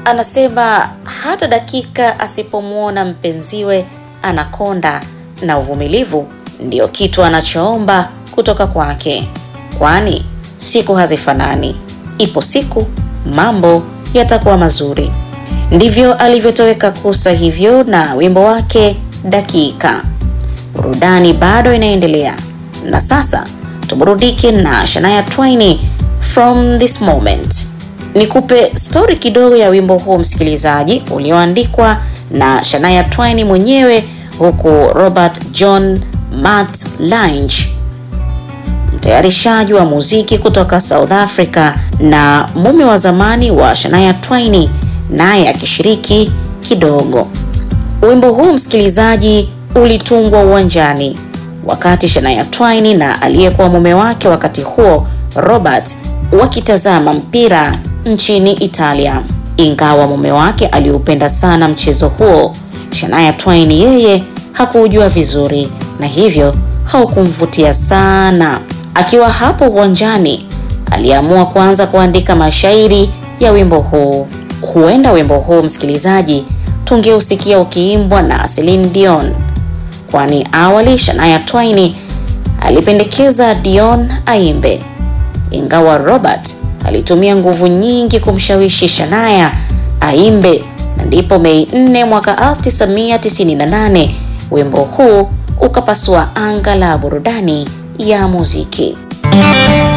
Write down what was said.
anasema hata dakika asipomwona mpenziwe anakonda, na uvumilivu ndio kitu anachoomba kutoka kwake, kwani siku hazifanani. Ipo siku mambo yatakuwa mazuri. Ndivyo alivyotoweka Kusa hivyo na wimbo wake Dakika. Burudani bado inaendelea, na sasa tuburudike na Shania Twain from this moment. Nikupe stori kidogo ya wimbo huu msikilizaji, ulioandikwa na Shania Twain mwenyewe, huku Robert John Matt Lange mtayarishaji wa muziki kutoka South Africa na mume wa zamani wa Shania Twain naye akishiriki kidogo. Wimbo huu msikilizaji, ulitungwa uwanjani wakati Shania Twain na aliyekuwa mume wake wakati huo Robert wakitazama mpira nchini Italia. Ingawa mume wake aliupenda sana mchezo huo, Shania Twain yeye hakuujua vizuri na hivyo haukumvutia sana. Akiwa hapo uwanjani, aliamua kuanza kuandika mashairi ya wimbo huu. Huenda wimbo huu msikilizaji, tungeusikia ukiimbwa na Celine Dion, kwani awali Shania Twain alipendekeza Dion aimbe, ingawa Robert alitumia nguvu nyingi kumshawishi Shania aimbe, na ndipo Mei 4 mwaka 1998 wimbo huu ukapasua anga la burudani ya muziki.